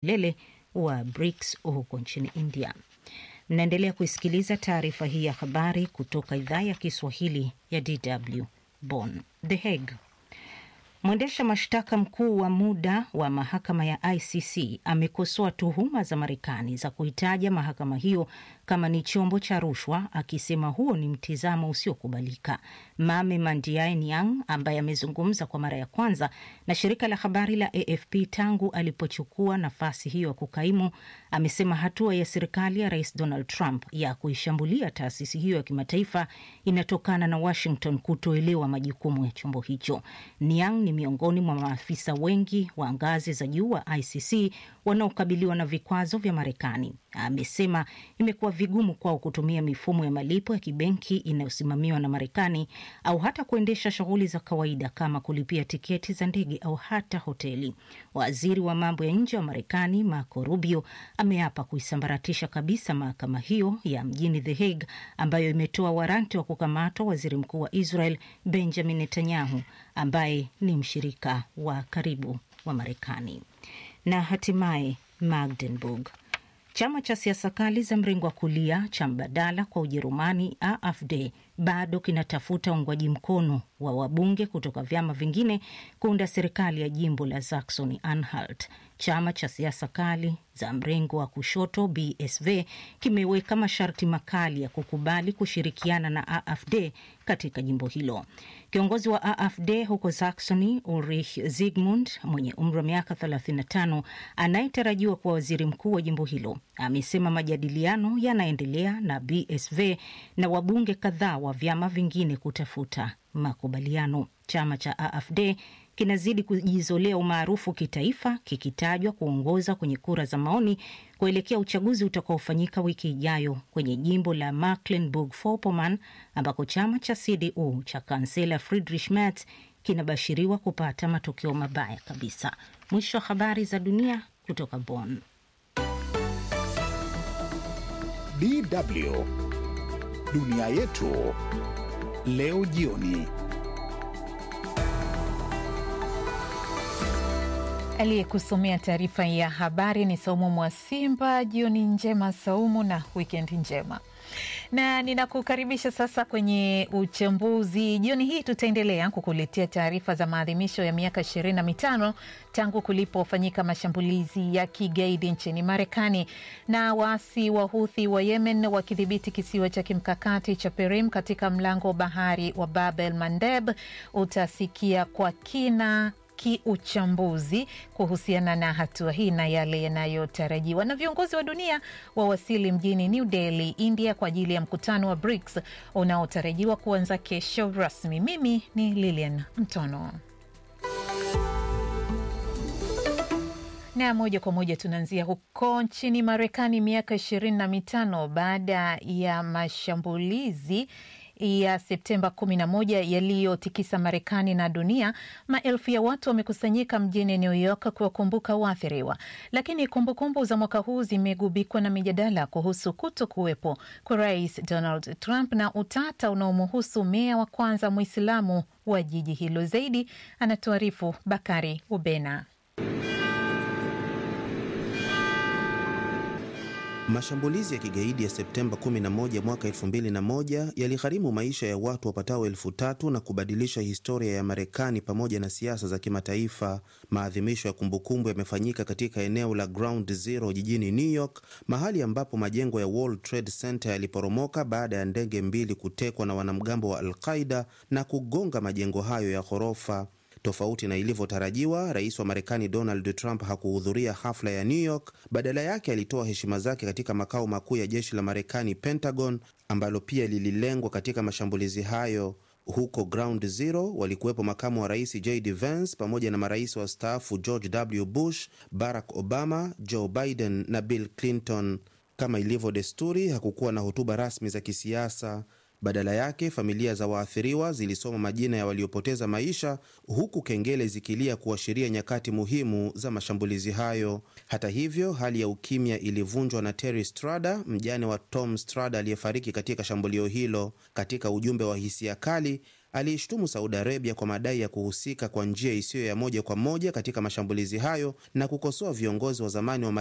kilele wa BRICS huko nchini India. Mnaendelea kuisikiliza taarifa hii ya habari kutoka idhaa ya Kiswahili ya DW Bonn. The Hague. Mwendesha mashtaka mkuu wa muda wa mahakama ya ICC amekosoa tuhuma za Marekani za kuitaja mahakama hiyo kama ni chombo cha rushwa, akisema huo ni mtizamo usiokubalika. Mame Mandiae Niang, ambaye amezungumza kwa mara ya kwanza na shirika la habari la AFP tangu alipochukua nafasi hiyo ya kukaimu, amesema hatua ya serikali ya Rais Donald Trump ya kuishambulia taasisi hiyo ya kimataifa inatokana na Washington kutoelewa majukumu ya chombo hicho. Niang ni miongoni mwa maafisa wengi wa ngazi za juu wa ICC wanaokabiliwa na vikwazo vya Marekani. Amesema imekuwa vigumu kwao kutumia mifumo ya malipo ya kibenki inayosimamiwa na Marekani au hata kuendesha shughuli za kawaida kama kulipia tiketi za ndege au hata hoteli. Waziri wa mambo ya nje wa Marekani Marco Rubio ameapa kuisambaratisha kabisa mahakama hiyo ya mjini The Hague ambayo imetoa waranti wa kukamatwa waziri mkuu wa Israel Benjamin Netanyahu ambaye ni mshirika wa karibu wa Marekani. Na hatimaye Magdeburg. Chama cha siasa kali za mrengo wa kulia cha mbadala kwa Ujerumani AfD bado kinatafuta uungwaji mkono wa wabunge kutoka vyama vingine kuunda serikali ya jimbo la Saxony Anhalt. Chama cha siasa kali za mrengo wa kushoto BSV kimeweka masharti makali ya kukubali kushirikiana na AfD katika jimbo hilo. Kiongozi wa AfD huko Saxony, Ulrich Zygmunt, mwenye umri wa miaka 35 anayetarajiwa kuwa waziri mkuu wa jimbo hilo, amesema majadiliano yanaendelea na BSV na wabunge kadhaa wa vyama vingine kutafuta makubaliano. Chama cha AfD kinazidi kujizolea umaarufu kitaifa, kikitajwa kuongoza kwenye kura za maoni kuelekea uchaguzi utakaofanyika wiki ijayo kwenye jimbo la Mecklenburg-Vorpommern ambako chama cha CDU cha kansela Friedrich Merz kinabashiriwa kupata matokeo mabaya kabisa. Mwisho wa habari za dunia kutoka Bonn. DW Dunia yetu leo jioni. Aliyekusomea taarifa ya habari ni Saumu Mwasimba. Jioni njema Saumu, na wikendi njema na ninakukaribisha sasa kwenye uchambuzi. Jioni hii tutaendelea kukuletea taarifa za maadhimisho ya miaka ishirini na mitano tangu kulipofanyika mashambulizi ya kigaidi nchini Marekani na waasi wa Huthi wa Yemen wakidhibiti kisiwa cha kimkakati cha Perim katika mlango wa bahari wa Bab el Mandeb. Utasikia kwa kina kiuchambuzi kuhusiana na hatua hii na yale yanayotarajiwa. Na viongozi wa dunia wawasili mjini New Delhi, India, kwa ajili ya mkutano wa BRICS unaotarajiwa kuanza kesho rasmi. Mimi ni Lilian Mtono. Na moja kwa moja tunaanzia huko nchini Marekani, miaka ishirini na mitano baada ya mashambulizi ya Septemba 11 yaliyotikisa Marekani na dunia, maelfu ya watu wamekusanyika mjini New York kuwakumbuka waathiriwa. Lakini kumbukumbu za mwaka huu zimegubikwa na mijadala kuhusu kuto kuwepo kwa Rais Donald Trump na utata unaomhusu meya wa kwanza Mwislamu wa jiji hilo. Zaidi anatuarifu Bakari Ubena. Mashambulizi ya kigaidi ya Septemba 11 mwaka 2001 yaligharimu maisha ya watu wapatao elfu tatu na kubadilisha historia ya Marekani pamoja na siasa za kimataifa. Maadhimisho ya kumbukumbu yamefanyika katika eneo la Ground Zero jijini New York, mahali ambapo majengo ya World Trade Center yaliporomoka baada ya ndege mbili kutekwa na wanamgambo wa Al-Qaida na kugonga majengo hayo ya ghorofa. Tofauti na ilivyotarajiwa, rais wa Marekani Donald Trump hakuhudhuria hafla ya New York. Badala yake alitoa heshima zake katika makao makuu ya jeshi la Marekani, Pentagon, ambalo pia lililengwa katika mashambulizi hayo. Huko Ground Zero walikuwepo makamu wa rais JD Vance pamoja na marais wastaafu George W. Bush, Barack Obama, Joe Biden na Bill Clinton. Kama ilivyo desturi, hakukuwa na hotuba rasmi za kisiasa. Badala yake familia za waathiriwa zilisoma majina ya waliopoteza maisha huku kengele zikilia kuashiria nyakati muhimu za mashambulizi hayo. Hata hivyo, hali ya ukimya ilivunjwa na Terry Strada, mjane wa Tom Strada aliyefariki katika shambulio hilo. Katika ujumbe wa hisia kali, aliishtumu Saudi Arabia kwa madai ya kuhusika kwa njia isiyo ya moja kwa moja katika mashambulizi hayo na kukosoa viongozi wa zamani wa